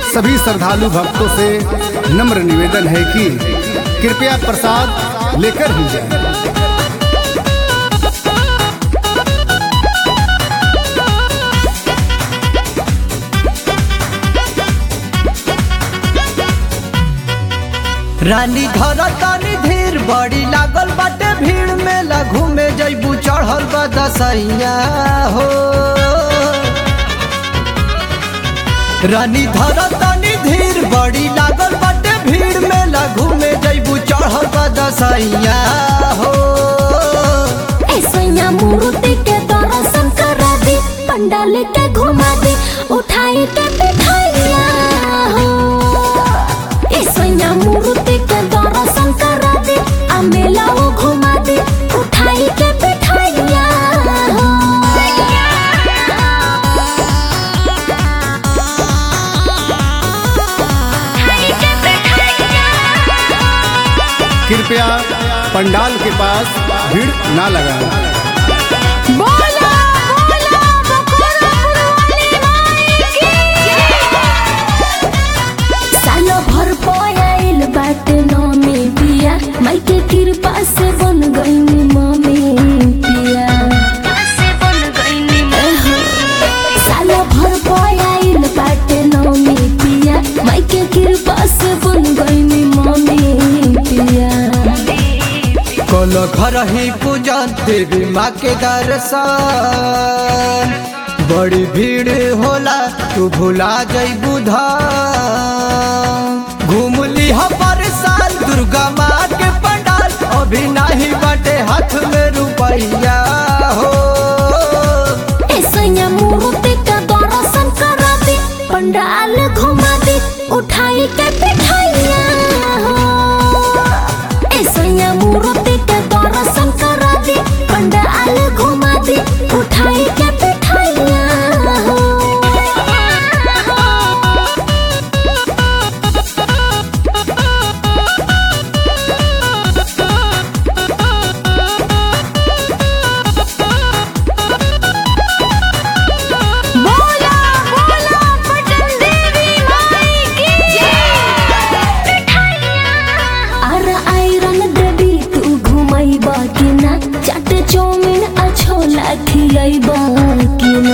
सभी श्रद्धालु भक्तों से नम्र निवेदन है कि कृपया प्रसाद लेकर ही जाएं। रानी धर तानी धीर बड़ी लागल बाटे भीड़ में लघु में जैबू चढ़ल बा दसैया हो रानी धर तानी धीर बड़ी लागल बाटे भीड़ में लघु में जैबू चढ़ल बा दसैया हो ऐसैया मूर्ति के दर्शन करा दे पंडाल के घुमा दे उठाई के बिठाइया हो ऐसैया मूर्ति के दर्शन करा दे आ मेला वो घुमा दे उठाई के बिठाइया हो कृपया पंडाल के पास भीड़ ना लगाएं। बोला बोला बखोरापुर वाली माई की सालो भर पयाइल बाट नमी पिया माई के कृपा से बन गईनी मम्मी पिया एहो, सालो भर पयाइल बाट नमी पिया माई के कृपा से बन गईनी मम्मी पिया कल घर ही पूजन देवी माँ के दर्शन बड़ी भीड़ होला तू भुला जईबू धाम घूम ली पर साल दुर्गा माँ के पंडाल अभी नहीं बटे हाथ में रुपैया हो ऐसैया मूर्ति का दर्शन करा दे पंडाल घुमा दे उठाई के बिठाइया हो ऐसैया मूर्ति के दर्शन करा दे पंडाल घुमा दे उठाई के बिठाइया हो बोला बोला पटन देवी माई की अरे आयरन देवी तू घुमाई बाकी ना चट चौमिन अच्छो लाठी आई बाकी ना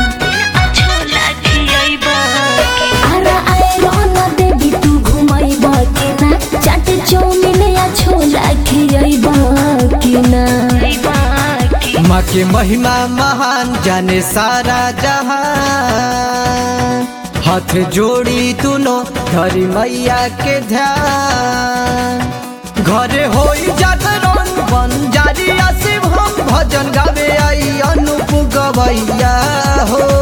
अरे आयरन देवी तू घुमाई बाकी ना चट चौमिन अच्छो लाठी आई बाकी ना माँ के महिमा महान जाने सारा जहां हाथ जोड़ी तुनो धरी मैया के ध्यान घरे होई जागरण बन जारी शिव हम भजन गावे आई अनुप गवैया हो